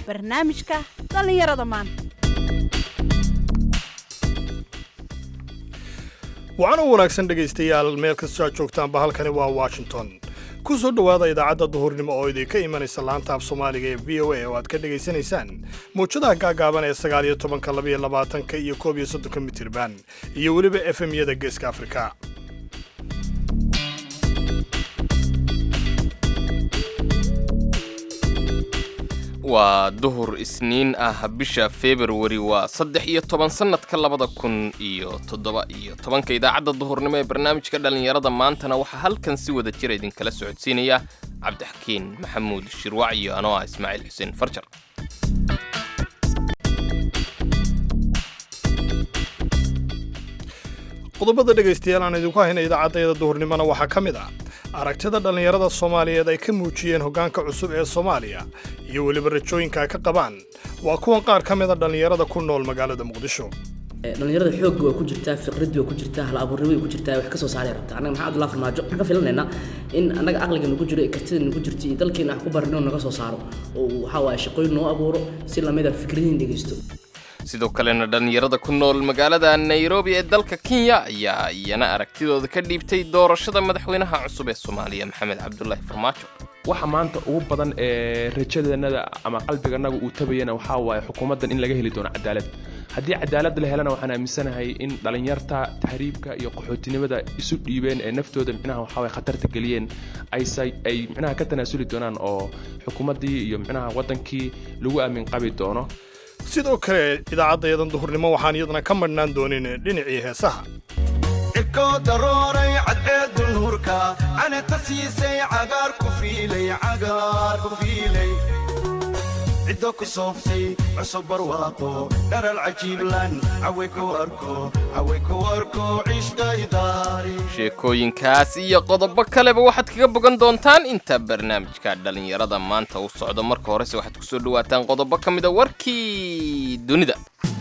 barnaamijka dhallinyarada maanta waxaana u wanaagsan dhegaystayaal meel kastoo aad joogtaanba halkani waa washington ku soo dhowaada idaacadda duhurnimo oo idinka imanaysa laanta af soomaaliga ee v o a oo aad ka dhegaysanaysaan mawjadaha gaagaaban ee sagaal iyo tobanka labaiyo labaatanka iyo koob iyo soddonka mitirban iyo weliba efemyada geeska afrika waa duhur isniin ah bisha februari waa saddex iyo toban sannadka labada kun iyo toddoba iyo tobanka idaacadda duhurnimo ee barnaamijka dhallinyarada maantana waxaa halkan si wada jira idinkala socodsiinaya cabdixakiin maxamuud shirwac iyo anoo ah ismaaciil xuseen farjar qodobada dhegaystayaal aan idinku hayna idaacaddayada duhurnimona waxaa ka mid ah aragtida dhallinyarada soomaaliyeed ay ka muujiyeen hoggaanka cusub ee soomaaliya iyo weliba rajooyinka ay ka qabaan waa kuwan qaar ka mida dhallinyarada ku nool magaalada muqdisho dhalinyarada xoogga waa ku jirtaa fiqradii waa ku jirtaa hal abuurnimo way ku jirtaa wax ka soo saaray rabta annaga maxaa abdullahi farmaajo waxaan ka filanaynaa in annaga aqliga nagu jiro ee kartida nagu jirto iyo dalkeena wax ku barino naga soo saaro oo waxaa waaye shaqooyin noo abuuro si lamida fikradiin dhegeysto sidoo kalena dhallinyarada ku nool magaalada nairobi ee dalka kenya ayaa iyana aragtidooda ka dhiibtay doorashada madaxweynaha cusub ee soomaaliya maxamed cabdulaahi farmaajo waxa maanta ugu badan ee rajadeennada ama qalbiganaga uu tabayana waxaa waaye xukuumaddan in laga heli doono cadaalad haddii cadaalad la helana waxaan aaminsanahay in dhallinyarta tahriibka iyo qaxootinimada isu dhiibeen ee naftooda micnaha waxaa waye khatarta geliyeen aysa ay micnaha ka tanaasuli doonaan oo xukuumaddii iyo micnaha waddankii lagu aamin qabi doono sidoo kale idaacaddayadan duhurnimo waxaan iyadana ka madhnaan doonin dhinacii heesaha cirkoo darooray cadceedu nuurka canata siisay cagaar ku fiilay cagaar ku fiilay ciddo ku sooftay cusub barwaaqo dharal cajiiblan caway ku arko caway ku arko cishqaydaari sheekooyinkaas iyo qodobo kaleba waxaad kaga bogan doontaan inta barnaamijka dhallinyarada maanta uu socdo marka horese waxaad kusoo dhawaataan qodobo ka mida warkii dunida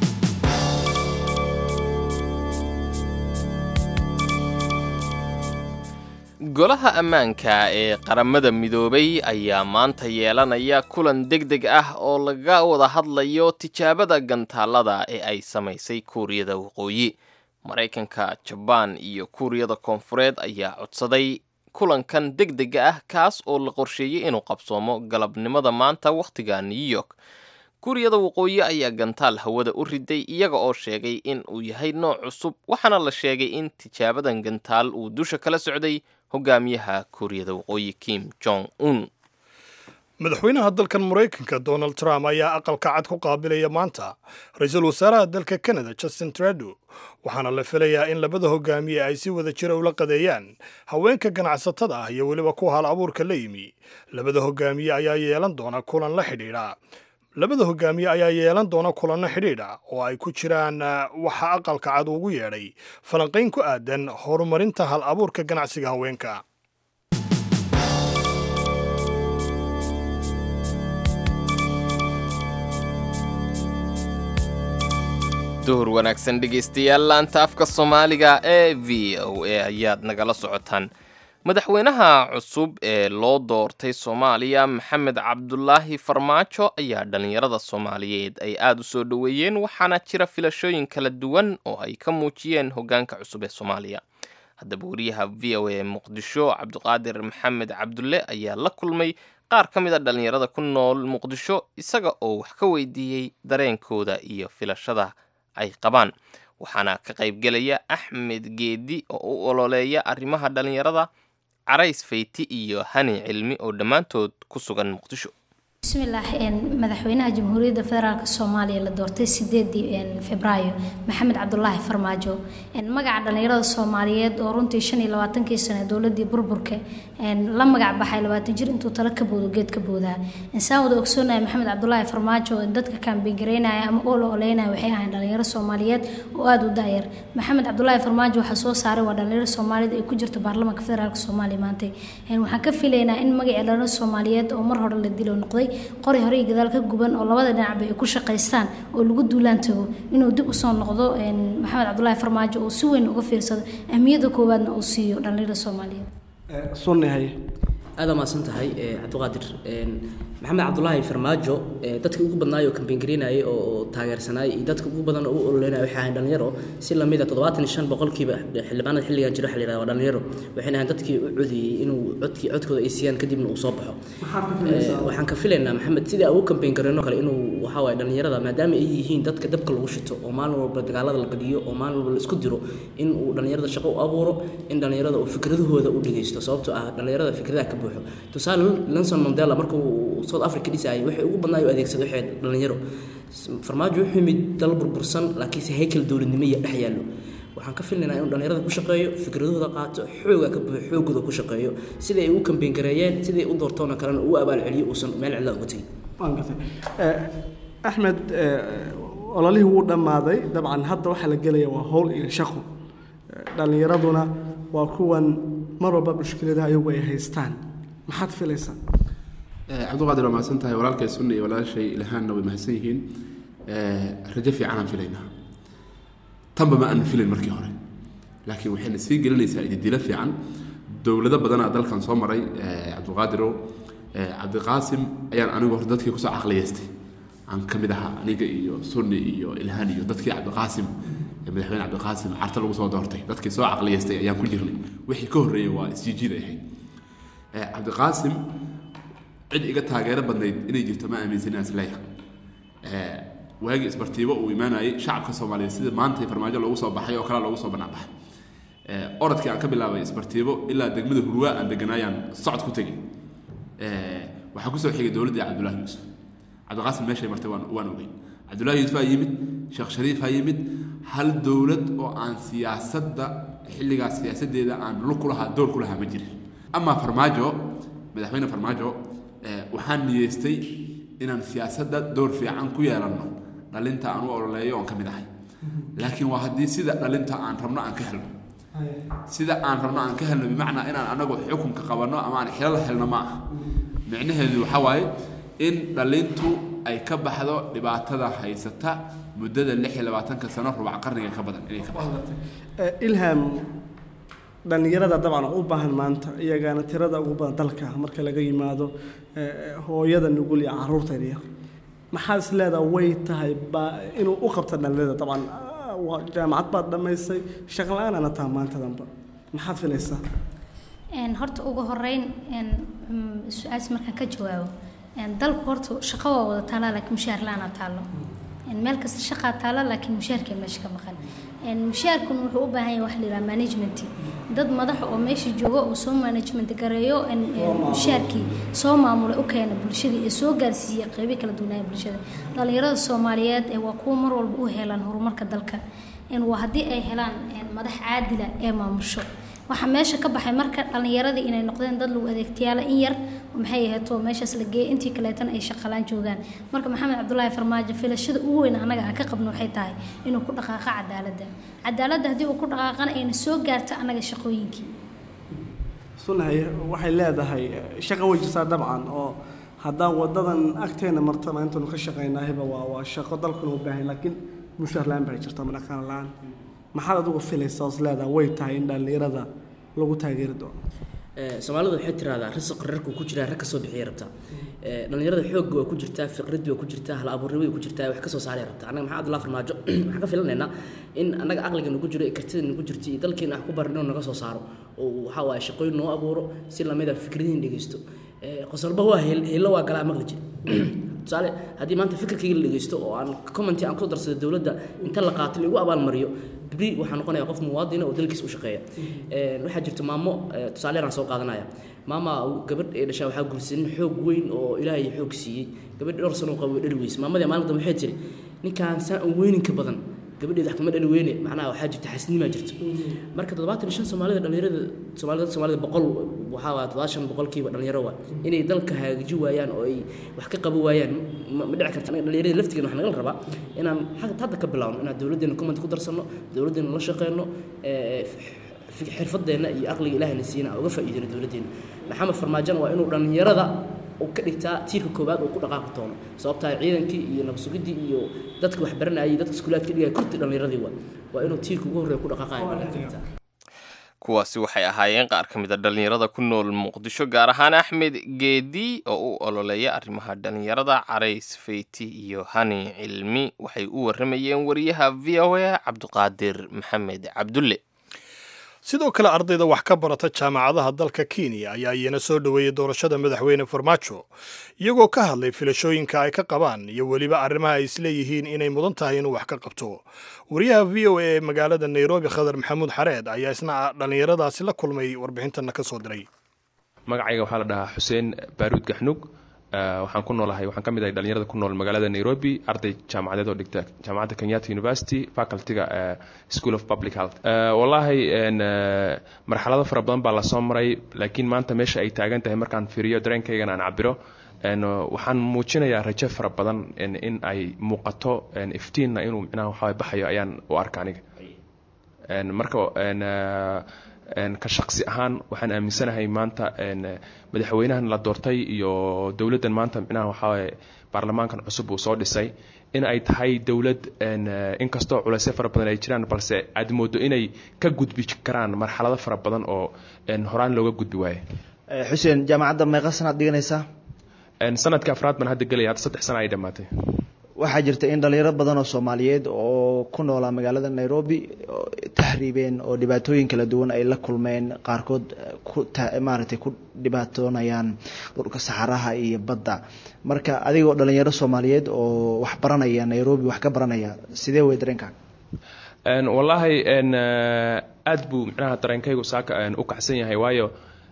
golaha ammaanka ee qaramada midoobay ayaa maanta yeelanaya kulan deg deg ah oo laga wada hadlayo tijaabada gantaalada ee ay samaysay kuuriyada waqooyi maraykanka jabaan iyo kuuriyada koonfureed ayaa codsaday kulankan deg dega ah kaas oo la qorsheeyey inuu qabsoomo galabnimada maanta wakhtiga new york kuuriyada waqooyi ayaa gantaal hawada u riday iyaga oo sheegay in uu yahay nooc cusub waxaana la sheegay in tijaabadan gantaal uu dusha kala socday hogaamiyaha kuuriyada waqooyi kim jong un madaxweynaha dalkan maraykanka donald trump ayaa aqalka cad ku qaabilaya maanta ra-iisul wasaaraha dalka canada justin trado waxaana la filayaa in labada hogaamiye ay si wada jira ula qadeeyaan haweenka ganacsatada ah iyo weliba kuwa hal abuurka la yimi labada hogaamiye ayaa yeelan doona kulan la xidhiidha labada hogaamiye ayaa yeelan doona kulanno xidhiidha oo ay ku jiraan waxa aqalka cad ugu yeedhay falanqayn ku aadan horumarinta hal abuurka ganacsiga haweenka duhur wanaagsan dhegaystayaal laanta afka soomaaliga ee v o a ayaad nagala socotaan madaxweynaha cusub ee loo doortay soomaaliya maxamed cabdulaahi farmaajo ayaa dhallinyarada soomaaliyeed ay aada u soo dhoweeyeen waxaana jira filashooyin kala duwan oo ay ka muujiyeen hoggaanka cusub ee soomaaliya haddaba wariyaha v o a muqdisho cabdiqaadir maxamed cabdulle ayaa la kulmay qaar ka mid a dhallinyarada ku nool muqdisho isaga oo wax ka weydiiyey dareenkooda iyo filashada ay qabaan waxaana ka qaybgelaya axmed geedi oo u ololeeya arrimaha dhallinyarada carays fayti iyo hani cilmi oo dhammaantood ku sugan muqdisho bismillaah madaxweynaha jamhuuriyadda federaalk soomaaliya la doortay sideedii febraayo maxamed cabdulaahi farmaajo magaca dhallinyarada soomaaliyeed oo runtii shan iyo labaatankii sane dowladii burburka la magac baxay labaatan jir intuu talo ka boodo geed ka boodaa insaan wada ogsoonaya maxamed cabdulaahi farmaajo dadka kaambigareynaya ama oo la oleynaya waxay ahayn dhalinyaro soomaaliyeed oo aada u daayar maxamed cabdulaahi farmaajo waxaa soo saaray waa dhalinyaro soomaaliyeed ay ku jirto baarlamaanka federaalk soomaaliya maanta waxaan ka filaynaa in magacii dhalinyaro soomaaliyeed oo mar hore la dilo noqday qori hore iyo gadaal ka guban oo labada dhinacba ay ku shaqaystaan oo lagu duulaan tago inuu dib usoo noqdo maxamed cabdulaahi farmaajo oo si weyn uga fiirsado ahmiyadda koowaadna uu siiyo dhalinyarada soomaaliyeed sunni haye aada maasan tahay cabdiqaadir maxamed cabdulaahi farmaajo dadka ugu badnaay oo kambeyn gareynayay oo taageersanayay iyo dadka ugu badan oo u ololeynaya waxay ahayn dhalinyaro si lamid a toddobaatan iyo shan boqolkiiba xildhibaanada xilligan jira waxa la yidhahda waa dhalinyaro waxayna ahayn dadkii u codeeyey inuu codkii codkooda ay siiyaan kadibna uu soo baxo waxaan ka filaynaa maxamed sidii ugu kambeyn gareyno kale inuu waxaa waaye dhalinyarada maadaama ay yihiin dadka dabka lagu shito oo maalin walba dagaalada la gadiyo oo maalin walba la isku diro in uu dhalinyarada shaqo u abuuro in dhalinyarada uu fikradahooda u dhegeysto sababtoo ah dhalinyarada fikradaha ka buuxo tusaale nelson mandela markuu south africa dhisayay waxay ugu badnaa u adeegsaday waxay dhalinyaro farmaajo wuxuu yimid dal burbursan laakiinse haykel dowladnimo iyo dhex yaallo waxaan ka filnaynaa inuu dhalinyarada ku shaqeeyo fikradahooda qaato xooga ka buuxo xoogooda ku shaqeeyo siday ay u kambeyn gareeyeen siday u doortoona kalena uu abaalceliyo uusan meel cidla uga tegin axmed ololihii wuu dhammaaday dabcan hadda waxaa la gelaya waa howl iyo shaqo dhallinyaraduna waa kuwan mar walba mushkiladaha iyagu ay haystaan maxaad filaysaa cabdiqaadir waa mahadsan tahay walaalkay sunna iyo walaashay ilahaanna way mahadsan yihiin rajo fiicanaan filaynaa tanba ma aanu filayn markii hore laakiin waxayna sii gelinaysaa ididilo fiican dowlado badanaa dalkan soo maray cabdiqaadirow cabdiqaasim ayaan anigu hor dadkii kusoo caqliyeystay aan ka mid ahaa aniga iyo sunni iyo ilhaan iyo dadkii cabdiqaasim madaxweyne cabdiqaasim carta lagu soo doortay dadkii soo caqliyeystay ayaan ku jirnay wixii ka horreeyay waa isjijiid ay ahayd cabdiqaasim cid iga taageero badnayd inay jirto ma aaminsanaa isleeya waagii isbartiibo uu imaanayay shacabka soomaaliyeed sida maanta farmaajo loogu soo baxay oo kale loogu soo banaanbaxay orodkii aan ka bilaabay isbartiibo ilaa degmada hurwaa aan deganaayaan socod ku tegay waxaa kusoo xigay dowladdii cabdullaahi yuusuf cabdiqaasim meeshay martay waan waan ogeyn cabdullaahi yuusuf aa yimid sheekh shariif aa yimid hal dowlad oo aan siyaasadda xilligaas siyaasaddeeda aan lug ku lahaa door ku lahaa ma jirin amaa farmaajo madaxweyne farmaajo waxaan niyeystay inaan siyaasadda door fiican ku yeelanno dhalinta aan u ololeeyo oon ka mid ahay laakiin waa haddii sida dhalinta aan rabno aan ka helno sida aan rabno aan ka helno bimacnaa inaan anagu xukunka qabanno ama aan xilal helno ma aha micnaheedu waxaa waaye in dhalintu ay ka baxdo dhibaatada haysata muddada lix iyo labaatanka sano rubac qarniga ka badan inay ka baxdo ilham dhallinyarada dabcan u baahan maanta iyagaana tirada ugu badan dalka marka laga yimaado hooyada nugul iyo caruurta yaryar maxaa is leedaha way tahay baa inuu u qabta dhallinyarada dabcan jaamacad baad dhammaysay shaqo la-aanana taha maantadanba maxaad filaysaa horta ugu horeyn su-aas markaan ka jawaabo dalku horta shaqo waa wada taalaa laakiin mushaar la-aanaa taallo meel kasta shaqaa taala laakiin mushaarkee meesha ka maqan mushaarkuna wuxuu u baahan yahay wax la yidhaha management dad madaxa oo meesha jooga oo soo management gareeyo mushaarkii soo maamulay u keena bulshada iyo soo gaarsiiya qeybo kala duwanaya bulshada dhalinyarada soomaaliyeed waa kuwa mar walba u helaan horumarka dalka waa haddii ay helaan madax caadila ee maamusho waxaa meesha ka baxay marka dhallinyaradii inay noqdeen dad lagu adeegtayaala in yar maxay ahaeto meeshaas la geeyay intii kaleetana ay shaqalaan joogaan marka maxamed cabdulaahi farmaajo filashada ugu weyn anaga aan ka qabno waxay tahay inuu ku dhaqaaqo cadaaladda cadaaladda haddii uu ku dhaqaaqana ayna soo gaarto annaga shaqooyinkii sunahay waxay leedahay shaqo way jirtaa dabcan oo haddaan wadadan agteena marta maantanu ka shaqaynaahayba waa waa shaqo dalkuna u baahan laakiin mushaar la-aan baa jirta madhaqaan la-aan maxaad adigu filaysaa os leedaha way tahay in dhallinyarada lagu taageeri doono soomaalidu waxay tiraahdaa risiq rarku ku jiraa rag ka soo bixiyay rabtaa dhalinyarada xoogga waa ku jirtaa fiqradii waa ku jirtaa hal abuurnimada ku jirtaa wax ka soo saaray rabtaa annaga maxaa abdullahi farmaajo waxaan ka filanaynaa in annaga aqliga nagu jiro ee kartida nagu jirto iyo dalkeena wax ku baran inuu naga soo saaro oo waxaa waaye shaqooyin noo abuuro si lamid a fikradihin dhegeysto qosolba waa helo waa galaa maqli jira tusaale haddii maanta fikirkayga la dhegeysto oo aan commenti aan ku darsado dowladda inta la qaato lagu abaalmariyo bri waxaa noqonaya qof muwaadina oo dalkiisa u shaqeeya waxaa jirta maamo tusaale aan soo qaadanaya maama gabadh ee dhashaa waxaa guursanin xoog weyn oo ilaahay xoog siiyey gabadh dhowr sano qabo dhali weyse maamadii maalin dambe waxay tiri ninkaan saan aan weyninka badan gabadheeda wax kama dhali weyne macnaha waxaa jirta xasnimaa jirta marka toddobaatan iyo shan soomaalida dhalinyarada soomaalida soomaalida boqol waxaa waa toddobaatan boqolkiiba dhalinyaro waa inay dalka hagaji waayaan oo ay wax ka qaban waayaan ma ma dhici karta dhalinyarada laftigeena waxaa nagala rabaa inaan hadda ka bilaawno inaan dowladdeena comment ku darsanno dowladdeena la shaqeyno xirfadeenna iyo aqliga ilaahayna siina aan uga faa'iideyno dowladdeena maxamed farmaajana waa inuu dhalinyarada uu ka dhigtaa tiirka koowaad uu ku dhaqaaqi doono sababtaa ciidankii iyo nabadsugiddii iyo dadka wax baranayay dadka iskuulaadka dhigaya korti dhallinyaradii waa waa inuu tiirka ugu horreeya ku dhaqaaqayo kuwaasi waxay ahaayeen qaar ka mid a dhallinyarada ku nool muqdisho gaar ahaan axmed geedi oo u ololeeya arrimaha dhallinyarada carays feyti iyo hani cilmi waxay u warramayeen wariyaha v o a cabdiqaadir maxamed cabdulle sidoo kale ardayda wax ka barata jaamacadaha dalka kenya ayaa iyana soo dhoweeyey doorashada madaxweyne farmaajo iyagoo ka hadlay filashooyinka ay ka qabaan iyo weliba arrimaha ay isleeyihiin inay mudan tahay inuu wax ka qabto wariyaha v o a ee magaalada nairobi khadar maxamuud xareed ayaa isna dhallinyaradaasi la kulmay warbixintana ka soo diray magacayga waxaa la dhahaa xuseen baaruud gaxnug waxaan ku noolahay waxaan ka mid ahay dhalinyarada ku nool magaalada nairobi arday jaamacadeed oo dhigta jaamacadda kenyatta university facultyga school of public health wallaahi marxalado fara badan baa lasoo maray laakiin maanta meesha ay taagan tahay markaan fiiriyo dareenkaygana aan cabiro waxaan muujinayaa rajo fara badan in ay muuqato iftiinna inuu micnaha waxaa baxayo ayaan u arka aniga marka ka shaqsi ahaan waxaan aaminsanahay maanta madaxweynahan la doortay iyo dowladdan maanta micnaha waxaa baarlamaankan cusub uu soo dhisay in ay tahay dowlad inkastoo culaysyo fara badan ay jiraan balse aad moodo inay ka gudbi karaan marxalado fara badan oo horaan looga gudbi waaye xuseen jaamacadda meeqa sanaad dhiganaysaa sanadka afraad baan hadda gelaya hadda saddex sana ay dhammaatay waxaa jirta in dhalinyaro badan oo soomaaliyeed oo ku noolaa magaalada nairobi tahriibeen oo dhibaatooyin kala duwan ay la kulmeen qaarkood maaragtay ku dhibaatoonayaan dhulka saxaraha iyo badda marka adigoo dhalinyaro soomaaliyeed oo wax baranaya nairobi wax ka baranaya sidee wey dareenkaaga wallaahi aad buu micnaha dareenkaygu saaka u kacsan yahay waayo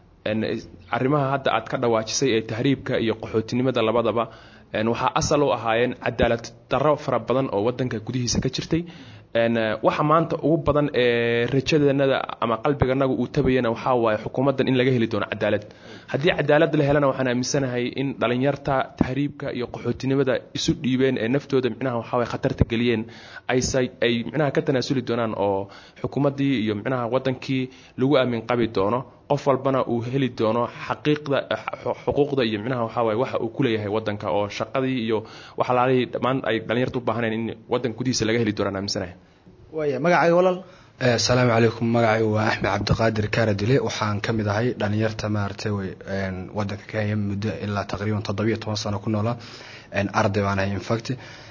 arrimaha hadda aad ka dhawaajisay ee tahriibka iyo qaxootinimada labadaba waxaa asal u ahaayeen cadaalad darro fara badan oo wadanka gudihiisa ka jirtay waxa maanta ugu badan ee rajadanada ama qalbiganagu uu tabayana waxaa waaye xukuumaddan in laga heli doono cadaalad haddii cadaalad la helana waxaan aaminsanahay in dhalinyarta tahriibka iyo qaxootinimada isu dhiibeen ee naftooda micnaha waxaa khatarta geliyeen aysa ay micnaha ka tanaasuli doonaan oo xukuumaddii iyo micnaha wadankii lagu aamin qabi doono qof walbana uu heli doono xaqiiqda xuquuqda iyo micnaha waxaa waaye waxa uu ku leeyahay wadanka oo shaqadii iyo waxalaalihii dhammaan ay dhalinyarta u baahaneen in wadanka gudihiisa laga heli doonaan aaminsanahay waaya magacaaga walaal asalaamu calaykum magacaygu waa axmed cabdiqaadir kaaradile waxaan ka mid ahay dhalinyarta maaragtay way wadanka kenya muddo ilaa taqriiban toddobiyo toban sano ku noolaa arday baan ahay infact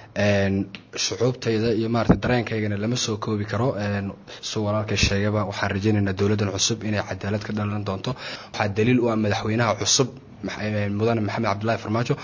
shucuubtayda iyo maarata dareenkaygana lama soo koobi karo su walaalkay sheegaba waxaan rajaynaynaa dowladdan cusub inay cadaalad ka dhalan doonto waxaa daliil u ah madaxweynaha cusub mudane maxamed cabdillaahi farmaajo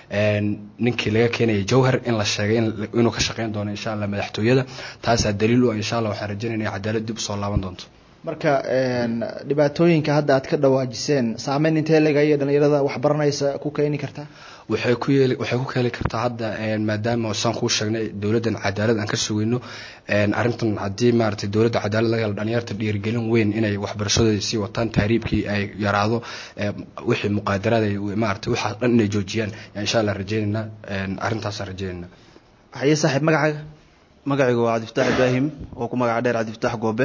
ninkii laga keenayay jowhar in la sheegay inuu ka shaqeyn doono insha allah madaxtooyada taasaa daliil u ah insha allah waxaan rajaynayna in cadaalad dib usoo laaban doonto marka dhibaatooyinka hadda aad ka dhawaajiseen saameyn intee legaya dhalinyarada waxbaranaysa ku keeni kartaa waxay ku yeeli waxay ku keeli kartaa hadda maadaama saan kuu sheegnay dowladdan cadaalad aan ka sugayno arrintan haddii maaragtay dowladda cadaalad laga helo dhalinyarta dhiirigelin weyn inay waxbarashadooda sii wataan tahriibkii ay yaraado wixii muqaadaraad ay maaragtay waxaas dhan inay joojiyaan insha allah rajaynaynaa arrintaasaan rajaynaynaa haye saaxiib magacaaga magacaygu waa cabdifataax ibraahim oo ku magaca dheer cabdifataax goobe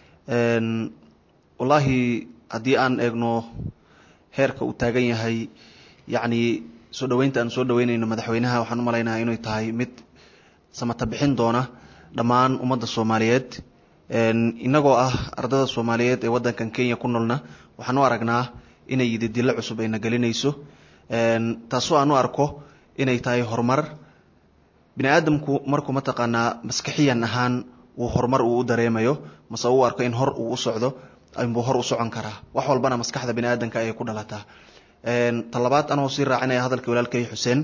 wallaahi haddii aan eegno heerka uu taagan yahay yacni soo dhoweynta aan soo dhoweynayno madaxweynaha waxaan u malaynaha inay tahay mid samata bixin doona dhammaan ummadda soomaaliyeed innagoo ah ardada soomaaliyeed ee waddankan kenya ku noolna waxaan u aragnaa inay yididilo cusub ayna gelinayso taasoo aan u arko inay tahay horumar bini aadamku markuu mataqaanaa maskixiyan ahaan uu horumar uu u dareemayo mase uu arko in hor uu u socdo inbuu hor u socon karaa wax walbana maskaxda bini aadamka ayay ku dhalataa talabaad anoo sii raacinaya hadalka walaalkay xuseen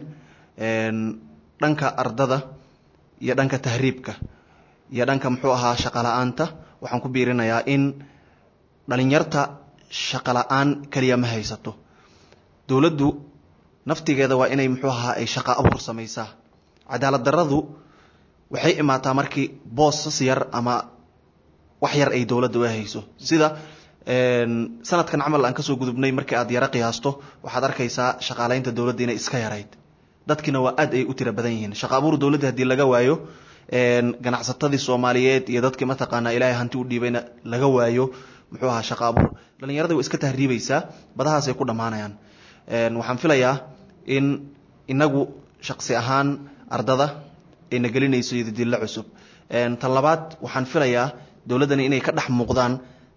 dhanka ardada iyo dhanka tahriibka iyo dhanka muxuu ahaa shaqala-aanta waxaan ku biirinayaa in dhalinyarta shaqala-aan keliya ma haysato dowladdu naftigeeda waa inay muxuu ahaa ay shaqa abuur samaysaa cadaalad daradu waxay imaataa markii boosas yar ama wax yar ay dowladda u hayso sida sanadkan camal aan kasoo gudubnay markii aad yaro qiyaasto waxaad arkaysaa shaqaaleynta dowladda inay iska yarayd dadkina waa aad ay u tira badan yihiin shaqa abuur dowladda haddii laga waayo ganacsatadii soomaaliyeed iyo dadkii mataqaanaa ilaahay hanti u dhiibayna laga waayo muxuu ahaa shaqa abuur dhallinyarada way iska tahriibaysaa badahaasay ku dhammaanayaan waxaan filayaa in inagu shaqsi ahaan ardada ayna gelinayso yadidilla cusub tan labaad waxaan filayaa dowladdani inay ka dhex muuqdaan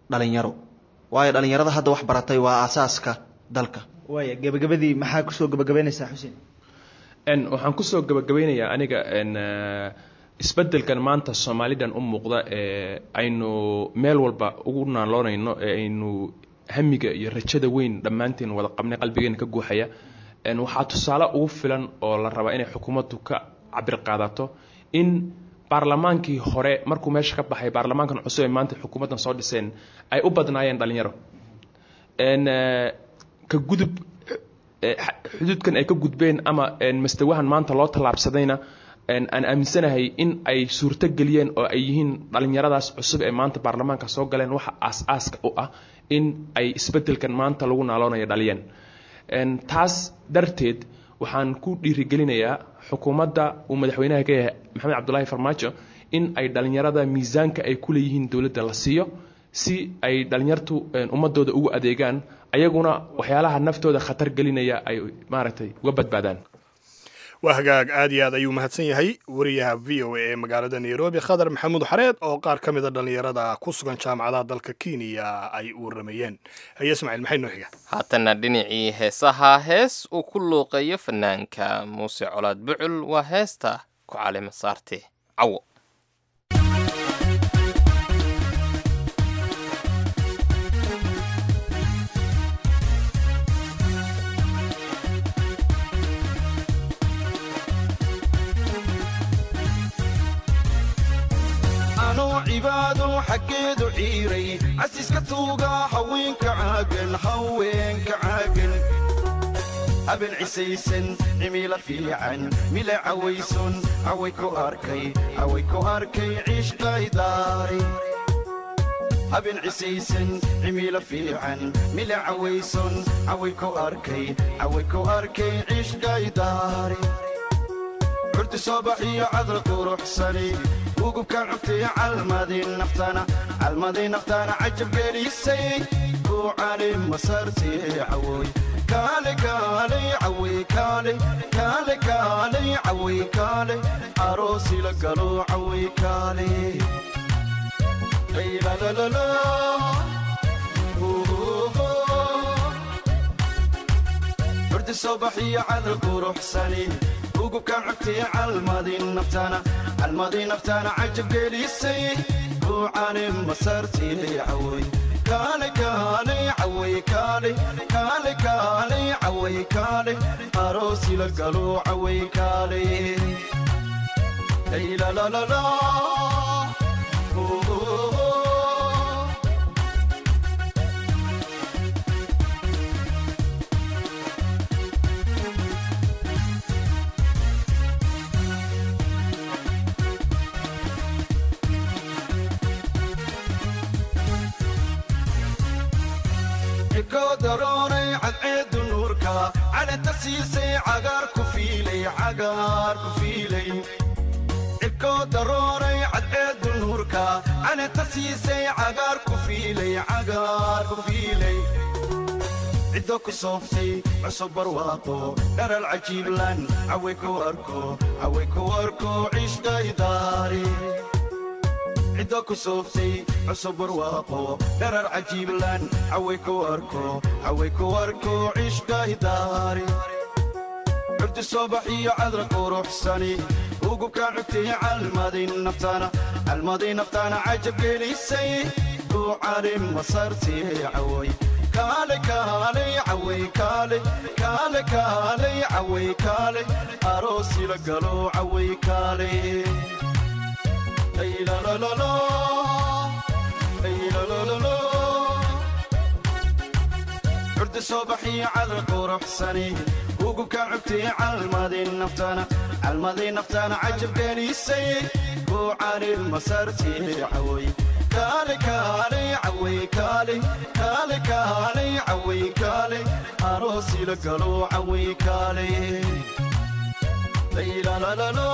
dhalinyaro waayo dhalinyarada hadda wax baratay waa aasaaska dalka waaya gebagabadii maxaa kusoo gebagabeynaysaa xuseen n waxaan kusoo gabagabeynayaa aniga n isbedelkan maanta soomaalidan u muuqda ee aynu meel walba ugu naaloonayno ee aynu hamiga iyo rajada weyn dhammaanteen wada qabnay qalbigeena ka guuxaya n waxaa tusaale ugu filan oo la rabaa inay xukuumaddu ka cabir qaadato in baarlamaankii hore markuu meesha ka baxay baarlamaankan cusub ee maanta xukuumaddan soo dhiseen ay u badnaayeen dhalinyaro n ka gudub xuduudkan ay ka gudbeen ama mastawahan maanta loo tallaabsadayna aan aaminsanahay in ay suurto geliyeen oo ay yihiin dhalinyaradaas cusub ee maanta baarlamaanka soo galeen waxa aas-aaska u ah in ay isbedelkan maanta lagu naaloonayo dhaliyeen taas darteed waxaan ku dhiirigelinayaa xukuumadda uu madaxweynaha ka yahay maxamed cabdulaahi farmaajo in ay dhalinyarada miisaanka ay ku leeyihiin dowladda la siiyo si ay dhalinyartu ummadooda ugu adeegaan ayaguna waxyaalaha naftooda khatar gelinaya ay maaragtay uga badbaadaan waa hagaag aad iyo aad ayuu mahadsan yahay wariyaha v o a ee magaalada nairobi khadar maxamuud xareed oo qaar ka mida dhallinyarada ku sugan jaamacadaha dalka kenya ay u waramayeen haye ismaaciil maxay noo xiga haatana dhinacii heesaha hees uu ku luuqeeyo fanaanka muuse colaad bucul waa heesta ku calima saarte cawo anuu cibaado xaggeedu ciiray casiska tuuga haweenka caagan haweenka caagan haben cisaysan cimila fiican mila cawaysun caway ku arkay caway ku arkay ciishqaydaari haben cisaysan cimila fiican mila cawaysun caway ku arkay caway ku arkay ciishqaydaari curti soo baxiyo cadra quruxsani ugubkaan cugtay calmadii naftana calmadii naftana cajab gelisay kuucali masartii cawoy kaale kaale caway kaale kaale kaale caway kaale aroosi la galo caway kaale laylalalala curti soo baxiyo cadra quruxsani ugubkaan cugtay calmadii naftana calmadii naftana cajab gelisay kuucani masartii cawoy kaale kaale caway kaale kaale kaale caway kaale aroosi la galo caway kaale laylalalala daroonay cadceedu nuurka calanta siisay cagaar ku fiilay cagaar ku fiilay cirkoo daroonay cadceedu nuurka calanta siisay cagaar ku fiilay cagaar ku fiilay ciddo ku sooftay cusub barwaaqo dharal cajiiblan caway ku arko caway ku arko ciishqaydaari ciddo ku sooftay cusub barwaaqo dharar cajiiblan caway ku arko caway ku arko ciishqaydaari curdi soo baxiyo cadra quruxsani ugubkaan cugtay calmadii naftana calmadii naftana cajab gelisay kuucali masartii cawoy kaale kaale caway kaale kaale kaale caway kaale aroosi la galo caway kaale curdi soo baxiyo cadra quruxsani ugubkaan cugtay calmadii naftana calmadii naftana cajab gelisay kuucani masartii cawoy kaale kaale caway kaale kaale kaale caway kaale aroosi la galo caway kaale laylalalala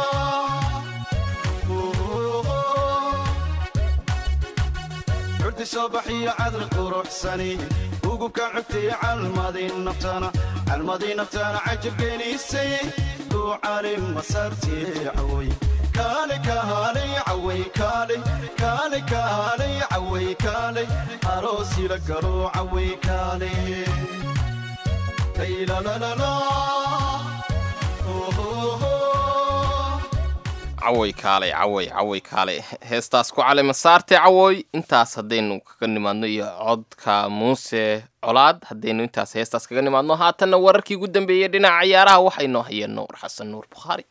curdi soo baxiyo cadra quruxsani ugubkaan cugtay calmadii naftana calmadii naftana cajab gelisay kuucali masartii cawoy kaale kaalay caway kaale kaale kaalay caway kaale aroosi la galo caway kaale laylalalala caway kaalay caway caway kaalay heestaas ku cale masaarte cawoy intaas haddaynu kaga nimaadno iyo codka muuse colaad haddaynu intaas heestaas kaga nimaadno haatanna wararkii ugu dambeeyey dhinaca ciyaaraha waxay noo hayeen nuur xasan nuur bukhaari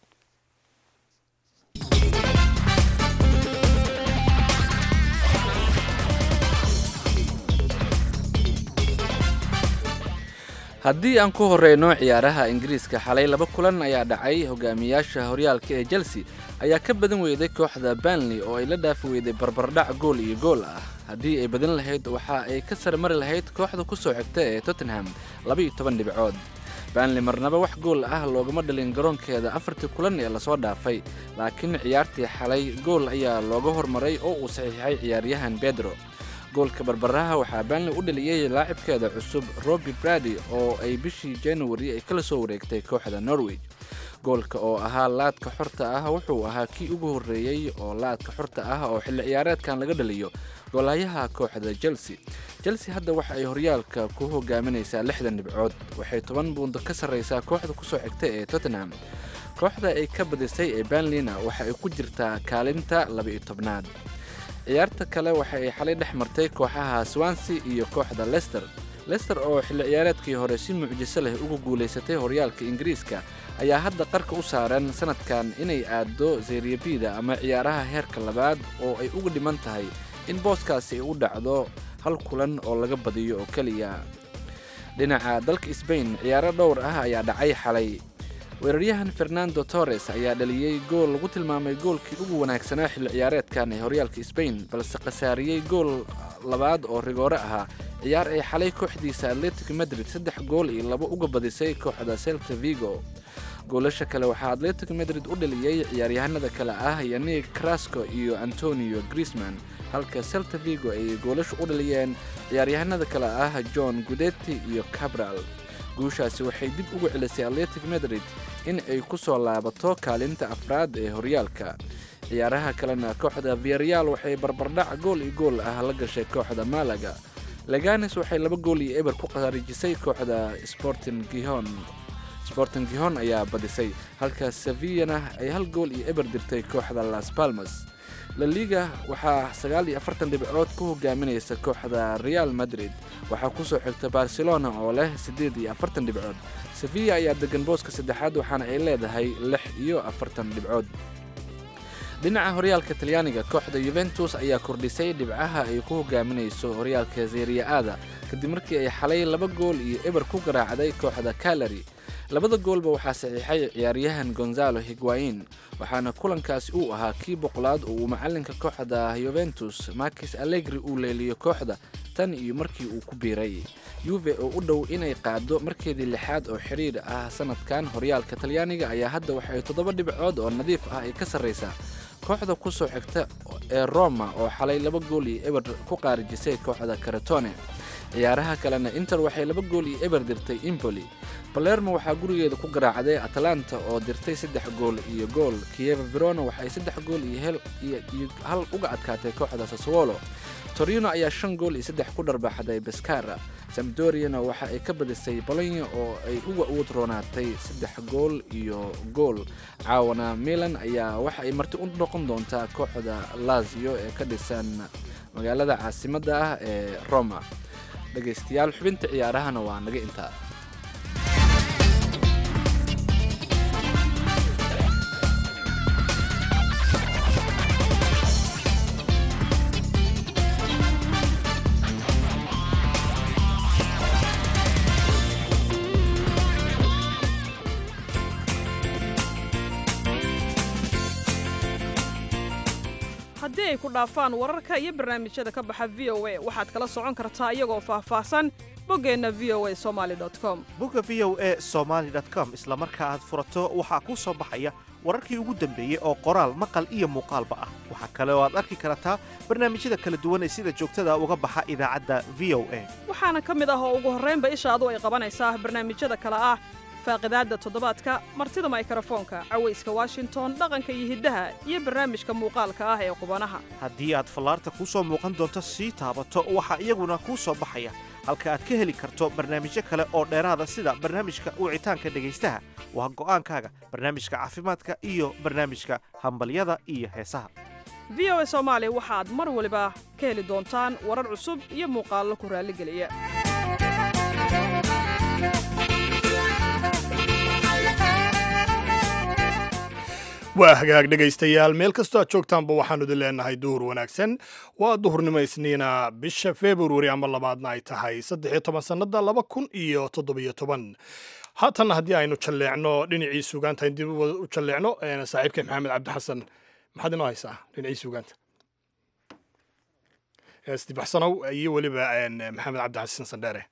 haddii aan ku horeyno ciyaaraha ingiriiska xalay laba kulan ayaa dhacay hogaamiyaasha horyaalka ee chelsea ayaa ka badan weyday kooxda banley oo ay la dhaafi weyday barbardhac gool iyo gool ah haddii ay badan lahayd waxa ay ka sarmari lahayd kooxda ku soo xigta ee tottenham labaiyo toban dhibcood banley marnaba wax gool ah loogama dhalin garoonkeeda afartii kulan ee lasoo dhaafay laakiin ciyaartii xalay gool ayaa looga hormaray oo uu saxiixay ciyaaryahan bedro goolka barbaraha waxaa banley u dhaliyey laacibkeeda cusub robi brady oo ay bishii january ay kala soo wareegtay kooxda norwich goolka oo ahaa laadka xorta ah wuxuu ahaa kii ugu horreeyey oo laadka xorta ah oo xilli ciyaareedkan laga dhaliyo goolayaha kooxda chelsea chelsea hadda waxa ay horyaalka ku hogaaminaysaa lixdan dhibcood waxay toban buundo ka sarraysaa kooxda kusoo xigta ee tottenham kooxda ay ka badisay ee banleyna waxa ay ku jirtaa kaalinta laba-iyo tobnaad ciyaarta kale waxa ay xalay dhex martay kooxaha swansea iyo kooxda lester lester oo xilli ciyaareedkii hore si mucjiso leh ugu guulaysatay horyaalka ingiriiska ayaa hadda qarka u saaran sanadkan inay aaddo zeeriyabida ama ciyaaraha heerka labaad oo ay uga dhiman tahay in booskaasi ay u dhacdo hal kulan oo laga badiyo oo keliya dhinaca dalka sbain ciyaaro dhowr ah ayaa dhacay xalay weeraryahan fernando torres ayaa dhaliyey gool lagu tilmaamay goolkii ugu wanaagsanaa xilli ciyaareedkan ee horyaalka sbain balse khasaariyey gool labaad oo rigoore ahaa ciyaar ay xalay kooxdiisa atletic madrid saddex gool iyo labo uga badisay kooxda celta vigo goolasha kale waxaa atletic madrid u dhaliyey ciyaaryahanada kale ah yanig crasco iyo antonio griezman halka celta vigo ay goolasha u dhaliyeen ciyaaryahanada kale ah john gudetti iyo cabral guushaasi waxay dib ugu celisay atletic madrid in ay ku soo laabato kaalinta afraad ee horyaalka ciyaaraha kalena kooxda viareal waxay barbardhac gool iyo gool ah la gashay kooxda malaga leganes waxay laba gool iyo eber ku khaarijisay kooxda sporting gihon sporting gihon ayaa badisay halka sevillana ay hal gool iyo eber dirtay kooxda las palmas la liga waxaa sagaal iyo afartan dhibcood ku hogaaminaysa kooxda real madrid waxaa kusoo xigta barcelona oo leh siddeed iyo afartan dhibcood sevilla ayaa degan booska saddexaad waxaana ay leedahay lix iyo afartan dhibcood dhinaca horyaalka talyaaniga kooxda yuventus ayaa kordhisay dhibcaha ay ku hogaaminayso horyaalka zeriya-aada kadib markii ay xalay laba gool iyo eber ku garaacday kooxda kalari labada goolba waxaa saxiixay ciyaaryahan gonzalo higuain waxaana kulankaasi uu ahaa kii boqolaad oo uu macalinka kooxda yuventus markis allegri uu leeliyo kooxda tan iyo markii uu ku biiray yuve oo u dhow inay qaado markeedii lixaad oo xidhiir ah sanadkan horyaalka talyaaniga ayaa hadda waxay toddoba dhibcood oo nadiif ah ay ka sarraysaa kooxda ku soo xigta ee roma oo xalay laba gool iyo eber ku qaarijisay kooxda karetone ciyaaraha kalena inter waxay laba gool iyo eber dirtay impoli balermo waxaa gurigeeda ku garaacday atalanta oo dirtay saddex gool iyo gool kieva verona waxay saddex gool iyo iyo hal uga adkaatay kooxda saswolo torino ayaa shan gool iyo saddex ku dharbaaxday baskara samdoriana waxa ay ka badisay bolonya oo ay uga uud roonaatay saddex gool iyo gool caawana milan ayaa waxa ay marti u noqon doontaa kooxda lazio ee ka dhisan magaalada caasimadda ah ee roma dhegaystayaal xubinta ciyaarahana waa naga intaa haddii ay ku dhaafaan wararka iyo barnaamijyada ka baxa v o a waxaad kala socon kartaa iyagoo faahfaahsan boggeenna v o a somaali com bogga v o a somaali com isla marka aad furato waxaa kuu soo baxaya wararkii ugu dambeeyey oo qoraal maqal iyo muuqaalba ah waxaa kale oo aad arki kartaa barnaamijyada kala duwan ee sida joogtada uga baxa idaacadda v o a waxaana ka mid ah oo ugu horraynba ishaadu ay qabanaysaa barnaamijyada kale ah faaqidaadda toddobaadka martida maykrofoonka cawayska washington dhaqanka iyo hiddaha iyo barnaamijka muuqaalka ah ee qubanaha haddii aad fallaarta kuu soo muuqan doonto sii taabato waxaa iyaguna kuu soo baxaya halka aad ka heli karto barnaamijyo kale oo dheeraada sida barnaamijka wicitaanka dhegaystaha waa go'aankaaga barnaamijka caafimaadka iyo barnaamijka hambalyada iyo heesaha v o a soomaali waxaad mar waliba ka heli doontaan warar cusub iyo muuqaallo ku raalligeliya waa hagaag dhegaystayaal meel kastoo aad joogtaanba waxaanu idin leenahay duhur wanaagsan waa duhurnimo isniina bisha februari ama labaadna ay tahay saddex iyo toban sannada laba kun iyo toddobiyo toban haatanna haddii aynu jalleecno dhinacii suugaanta dib u jalleecno saaxiibkay maxamed cabdixasan maxaad inoo haysaa dhinacii suugaanta isdibaxsanow iyo weliba maxamed cabdixasan sandheere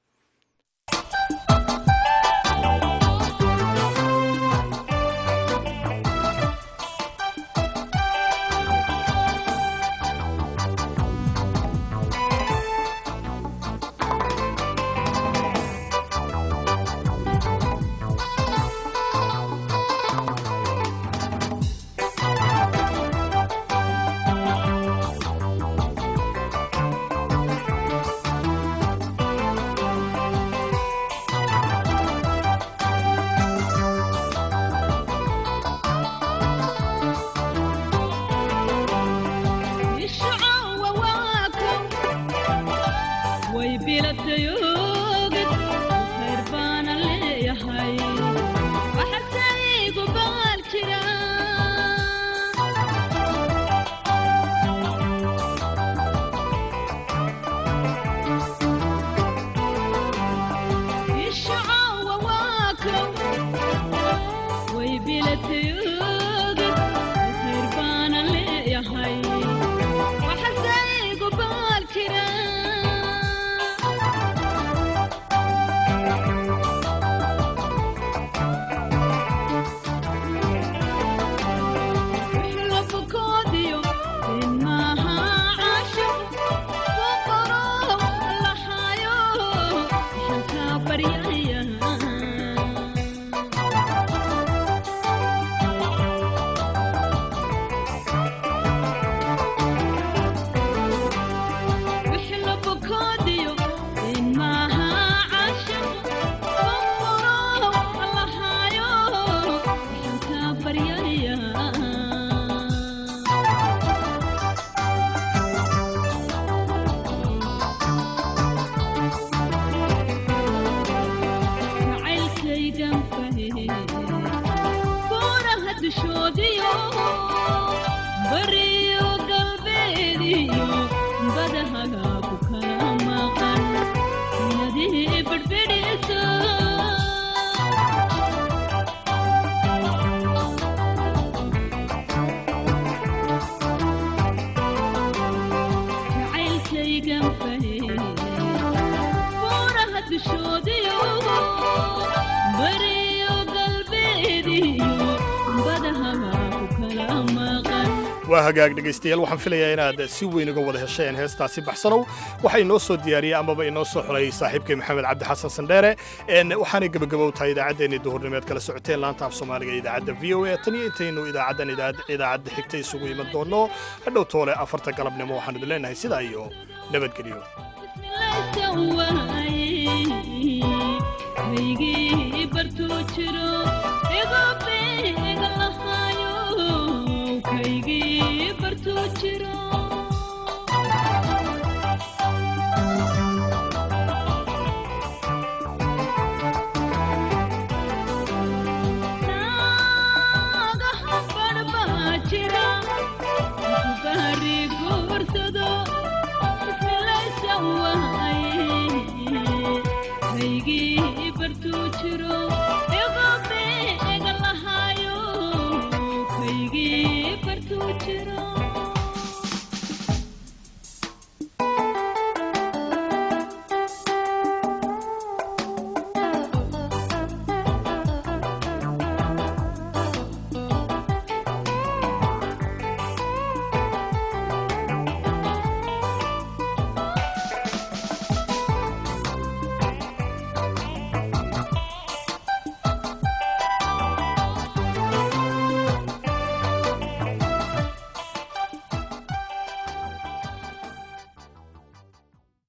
waa hagaag dhegaystayaal waxaan filayaa inaad si weyn uga wada hesheen heestaasi baxsanow waxaa inoo soo diyaariyey amaba inoo soo xulay saaxiibkay maxamed cabdi xasan sandheere waxaanay gebagabow tahay idaacaddeenii duhurnimeed kala socoteen laanta af soomaaliga idaacadda v o a tan iyo intaynu idaacaddan idaacadda xigta isugu iman doonno hadhow toole afarta galabnimo waxaan idin leenahay sidaa iyo nabadgelyo Jiro